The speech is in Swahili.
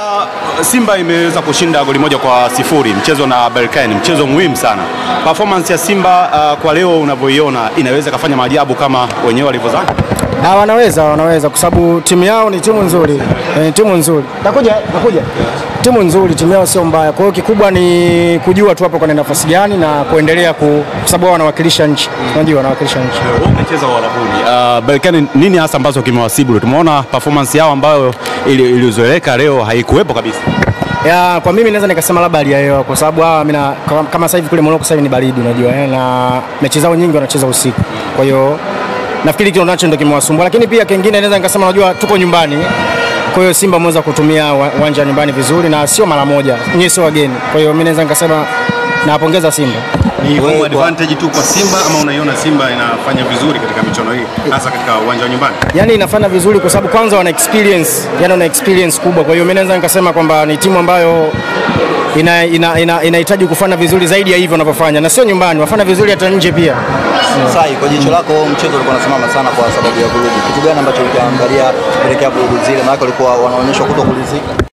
Simba imeweza kushinda goli moja kwa sifuri mchezo na Berkane, mchezo muhimu sana. Performance ya Simba uh, kwa leo unavyoiona inaweza kafanya maajabu kama wenyewe walivyozani? Ah, wanaweza wanaweza kwa sababu timu yao ni timu nzuri eh, timu nzuri. Nakuja nakuja. Timu nzuri, timu yao sio mbaya. Kwa hiyo kikubwa ni kujua tu hapo kwenye nafasi gani na kuendelea ku, kwa sababu wao wanawakilisha nchi. Unajua wanawakilisha nchi. Wewe umecheza Uarabuni. Uh, Berkane nini hasa ambacho kimewasibu? Tumeona performance yao ambayo ili- ilizoeleka leo haikuwepo kabisa. Ya, kwa mimi naweza nikasema labda hali ya hewa kwa sababu hawa mimi na- kama- kama sasa hivi kule Morocco sasa hivi ni baridi unajua eh, na mechi zao nyingi wanacheza usiku. Kwa hiyo nafikiri kile nacho ndio kimewasumbua, lakini pia kingine naweza nikasema unajua tuko nyumbani. Kwa hiyo Simba ameweza kutumia wa- uwanja wa nyumbani vizuri na sio mara moja, nyie sio wageni. Kwa hiyo mimi naweza nikasema nawapongeza Simba. Ni home advantage tu kwa Simba ama unaiona Simba inafanya vizuri katika michuano hii hasa katika uwanja wa nyumbani? yani inafanya vizuri kwa sababu kwanza wana experience, yani wana experience kubwa. Kwa hiyo mimi naweza nikasema kwamba ni timu ambayo inahitaji ina, ina, inahitaji kufanya vizuri zaidi ya hivyo wanavyofanya, na sio nyumbani, wafanya vizuri hata nje pia. Sai, kwa jicho lako mchezo ulikuwa unasimama sana kwa sababu ya vurugu. Kitu gani ambacho ukiangalia kuelekea vurugu zile, maana walikuwa wanaonyeshwa kuto kulizika?